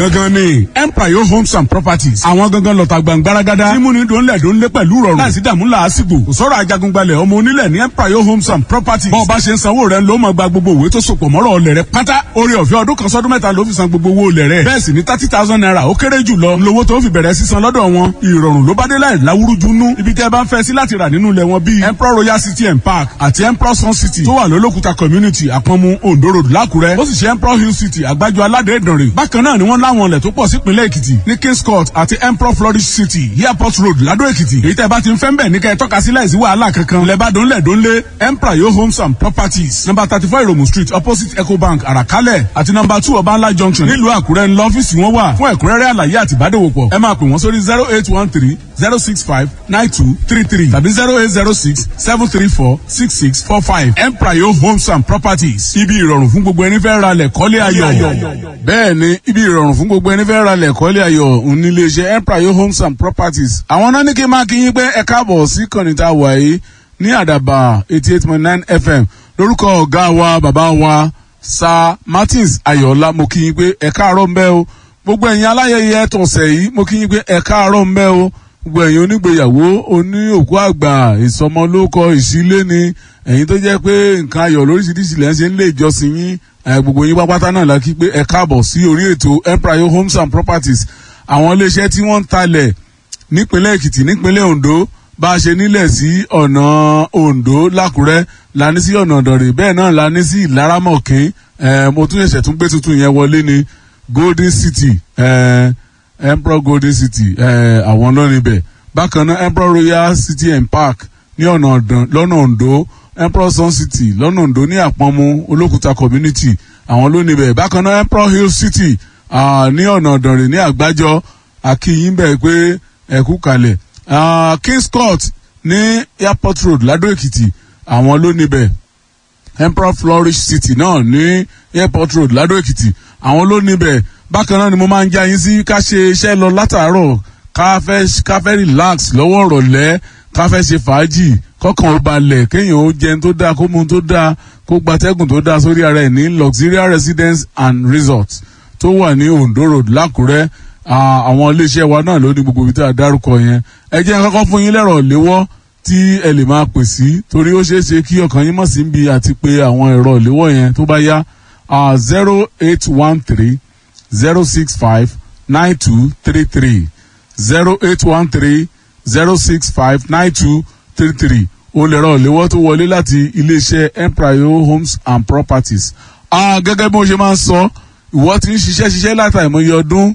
gangan ni empire homes and properties àwọn gangan lọ́ta gbàngbáragádá tí múni dòńlẹ̀ dòńlẹ̀ pẹ̀lú rọrùn láìsí dààmú làásìgbò kò sọ̀rọ̀ ajagungbalẹ̀ ọmọ onílẹ̀ ní empire homes and properties bọ́ọ̀ bá ṣe ń sanwó rẹ̀ ló máa gba gbogbo òwe tó sopọ̀ mọ́rọ̀ ọlẹ̀ rẹ̀ pátá orí ọ̀fẹ́ ọdún kan sọ́dún mẹ́ta ló fi san gbogbo owó olẹ̀ rẹ̀ bẹ́ẹ̀ sì ni thirty thousand naira ó kéré jù lọ lówó tó fi bẹ̀rẹ̀ sísan lọ́dọ̀ wọn ìrọ̀rùn ló bá dé láì láwúrúju nú ibi tẹ́ bá ń fẹ́ sí láti rà nínú ilẹ̀ wọn bíi emperor royal city and park àti emperor sun city tó wà lólókùta community àpọ̀nmu ondo road lákùrẹ́ ó sì ṣe emperor hill city àgbájọ aládé ìdànrè bákan náà ni wọ́n láwọn ilẹ̀ tó pọ̀ sípínlẹ̀ èkìtì ní kings court àti emperor flourish city airport road ládó èkìtì èyí tẹ́ bá ti ń fẹ́ ń bẹ̀ ní kẹ́ ẹ tọ́ka sí láìsí wàhálà kankan lẹ́bàdàn lẹ́dọ́nlé emperor yo homes and properties number thirty four iromu street opposite ecobank àràkálẹ̀ àti number two ọbànlá junction nílùú àkúrẹ́ ńlọ ọ́fíìsì wọn wà fún ẹ̀kúnrẹ́rẹ́ àlàyé àti ìbádòwòpọ̀ ẹ máa pè wọ́n sórí zero eight one three zero six five nine two three three tàbí zero eight zero six seven three four six six four five emprayo homes and properties ibi ìrọ̀rùn fún gbogbo ẹni fẹ́ ra lẹ̀ kọ́lé ayọ̀ bẹ́ẹ̀ ni ibi ìrọ̀rùn fún gbogbo ẹni fẹ́ ra lẹ̀ kọ́lé ayọ̀ nílé iṣẹ́ emprayo homes and properties àwọn náà ní kí n máa kí yín pé ẹ káàbọ̀ sí kànìtà wàyí ní àdàbà eighty eight point nine fm lórúkọ ọ̀gá wa bàbá wa sir martins ayọ̀ọ́lá mo kí yín pé ẹ káàárọ̀ ń bẹ́ o gbogbo ẹ̀yin aláyẹyẹ tọ̀sẹ̀ yìí mo kí yín pé ẹ káàárọ̀ ń bẹ́ o gbogbo ẹ̀yin onígbèyàwó oní òkú àgbà ìsọmọlókọ ìsílé ni ẹ̀yin tó jẹ́ pé nǹkan ayọ̀ lóríṣiríṣi lẹ́ ń ṣe ń lé ìjọsìn yín gbogbo yín pápátá náà la kí pé ẹ káàbọ̀ sí orí ètò empire homes and properties àwọn iléeṣẹ́ tí wọ́n ń talẹ̀ nípínlẹ̀ èkìtì nípínlẹ̀ ondo bá a ṣe nílẹ̀ sí ọ̀nà ondo lákùrẹ́ la ní sí ọ̀nà ọ̀dọ̀rẹ̀ bẹ́ẹ̀ náà la ní sí ìlaramọ̀kín mo tún ṣẹ̀ṣẹ̀ tún gbé tuntun yẹn wọlé ní golden city eh, emperor golden city àwọn eh, lónìí bẹ̀ bákan náà emperor royal city and park ní ọ̀nà lọ́nà ondo emperor sun city lọ́nà ondo ní àpọ́nmu olókùta community àwọn lónìí bẹ̀ bákan náà emperor hill city uh, ní ọ̀nà ọ̀dọ̀rẹ̀ ní àgbájọ akíyín bẹ̀ pé ẹ̀kú kalẹ̀ uh, kings court ní airport road ládó èkìtì àwọn lónìí bẹ̀ emperor flourish city náà ní airport road ládó èkìtì àwọn ló níbẹ̀ bákan náà ni mo máa ń já yín sí ká ṣe iṣẹ́ lọ látàárọ̀ ká fẹ́ ká fẹ́ relax lọ́wọ́ ìrọ̀lẹ́ ká fẹ́ ṣe fàájì kọ́kàn ó balẹ̀ kéèyàn ó jẹun tó dáa kó mu tó dáa kó gbatẹ́gùn tó dáa sórí ara ẹ̀ ní luxurious residence and resort tó wà ní ondo road lákùrẹ́ àwọn iléeṣẹ́ wa náà ló ní gbogbo ibi tí a dárúkọ yẹn ẹ jẹ́ kọ́kọ́ fún yín lẹ́rọ̀ léwọ́ tí ẹ lè máa pè sí torí ó ṣeé ṣe kí ọkàn yín mọ̀ sí bí àti pé àwọn ẹ̀rọ ìléwọ́ yẹn tó bá yá uh, zero eight one three zero six five nine two three three zero eight one three zero six five nine two three three o lè ràn léwọ́ tó wọlé láti iléeṣẹ́ empire homes and properties. Uh, gẹ́gẹ́ bí mo ṣe máa ń sọ ìwọ ti ń ṣiṣẹ́ ṣiṣẹ́ látàìmọye ọdún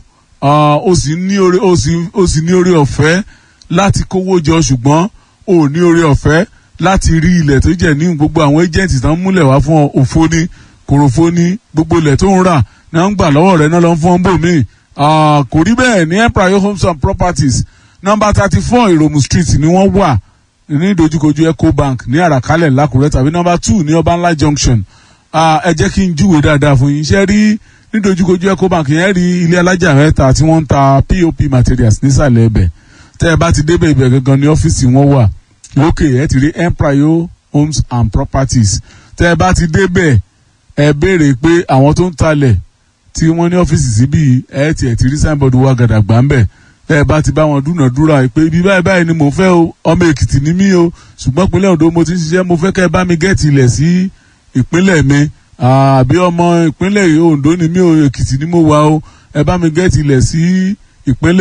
o sì ní orí o sì ní orí ọ̀fẹ́ láti kówó jọ ṣùgbọ́n o ò ní orí ọ̀fẹ́ láti rí ilẹ̀ tó jẹ́ ní gbogbo àwọn agent tán múlẹ̀ wá fún òfo ní kòròfó ní gbogbo ilẹ̀ tó ń rà náà ń gbà lọ́wọ́ rẹ̀ náà lọ fún ọ́n bò mí kò rí bẹ́ẹ̀ ní empire homes and properties number thirty four ìròmù street ni wọ́n wà ní ìdojúkojú ecobank ní àràkálẹ̀ lákùrẹ́ tàbí number two ní ọbànlá junction ẹ jẹ́ kí n júwe dáadáa fún yín ṣe rí ní ìdojúkojú ecobank yẹn rí ilé alájà mẹ́ta tí wọ́n ń ta pop materials nísàlẹ̀ ẹbẹ̀ tẹ́ ẹ bá ti débẹ̀ ibẹ̀ gangan ní ọ́fíìsì wọn wà lókè ẹ ti rí empire homes and properties tẹ́ ẹ bá ti débẹ̀ ẹ béèrè pé àwọn tó ń talẹ̀ tí wọ́n ní ọ́fíìsì síbí ẹ ti ẹ̀ ti rí signboard wa gàdàgbà ń bẹ̀ ẹ bá ti bá wọn dúnàdúrà pé ibi báyìí báyìí ni mò ń fẹ́ o ọmọ èkìtì ni mí o ṣùgbọ́n ìpínlẹ̀ ondo mo ti ń ṣiṣẹ́ mo fẹ́ kẹ́ ẹ bá mi gẹ́ẹ̀tì ilẹ̀ sí ìpínlẹ̀ mi àbí ọmọ ìpínlẹ̀ ondo ni mí o èkìtì ni mo wà o ẹ bá mi gẹ́ẹ̀tì ilẹ̀ sí ìpínlẹ̀.